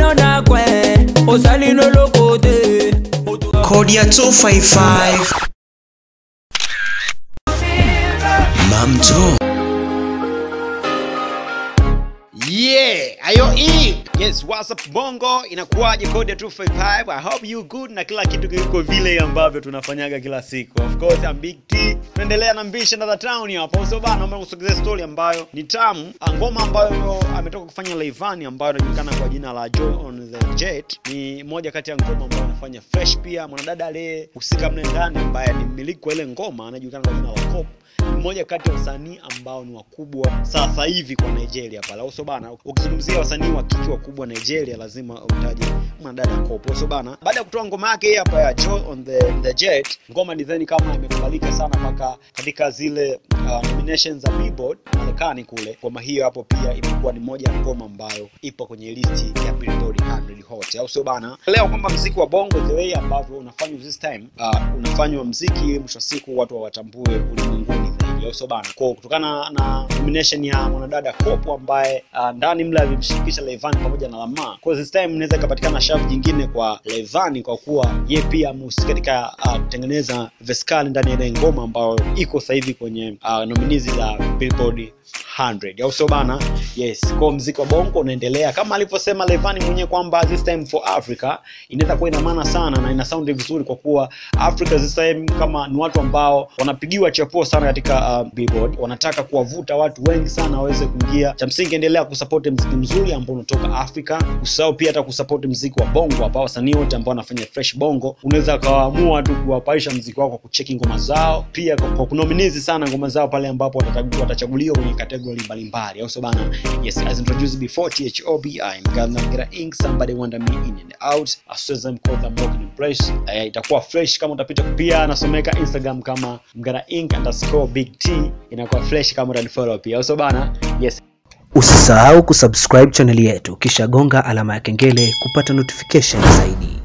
na kwe osali no lokote Kodia 255 Mamto Yeah, ayo E. Yes, what's up Bongo? Inakuwaje code ya 255? I hope you good na kila kitu kiko vile ambavyo tunafanyaga kila siku. Of course, I'm Big T. Tunaendelea na Mbisha na the town hapa. So bana, naomba kusogezea story ambayo ni tamu. Ah, Ngoma ambayo ametoka kufanya Leivani ambayo inajulikana kwa jina la Joy on the Jet. Ni moja kati ya ngoma ambayo anafanya fresh pia. Mwanadada aliyehusika mle ndani ambaye ni mmiliki wa ile ngoma anajulikana kwa jina la Cop ni mmoja kati ya wasanii ambao ni wakubwa sasa hivi kwa Nigeria pale. Au sio bana? Ukizungumzia wasanii wa kike wakubwa Nigeria lazima utaje mwanadada Kopo. So bana, baada ya kutoa ngoma yake hii hapa ya Joy on the, the Jet, ngoma design kama imekubalika sana mpaka katika zile uh, nominations za Billboard Marekani kule. Ngoma hiyo hapo pia imekuwa ni moja ya ngoma ambayo ipo kwenye listi ya Billboard 100 Hot. Au sio bana? Leo kwamba mziki wa bongo the way ambavyo unafanywa this time, uh, unafanywa mziki mwisho wa siku watu hawatambue ulimwenguni zaidi au sio bana kwa kutokana na nomination ya mwanadada Kopo ambaye uh, ndani mle alimshirikisha Levan pamoja na Lama kwa this time inaweza ikapatikana shavu jingine kwa Levan kwa kuwa ye pia amehusika katika uh, kutengeneza veskali ndani ya ile ngoma ambayo iko sasa hivi kwenye uh, nominees za Billboard 100 au sio bana yes kwa mziki wa bongo unaendelea kama alivyosema Levani mwenyewe kwamba this time for Africa inaweza kuwa ina maana sana na ina sound vizuri kwa kuwa Africa this time kama ni watu ambao wanapigiwa chapuo sana katika uh, Billboard wanataka kuwavuta watu wengi sana waweze kuingia cha msingi endelea kusupport mziki mzuri ambao unatoka Africa usahau pia hata kusupport mziki wa bongo hapa wasanii wote ambao wanafanya fresh bongo unaweza kawaamua tu kuwapaisha mziki wako kwa kucheki ngoma zao pia kwa, kwa kunominizi sana ngoma zao pale ambapo watachagua- watachaguliwa kwenye kategori mbalimbali au sio bana yes as introduced before THOB I'm gonna get ink somebody wonder me in and out as soon as I'm called I'm working in place uh, itakuwa fresh kama utapita pia nasomeka Instagram kama mgana ink underscore big T inakuwa fresh kama utanifollow pia au sio bana yes Usisahau kusubscribe chaneli yetu kisha gonga alama ya kengele kupata notification zaidi.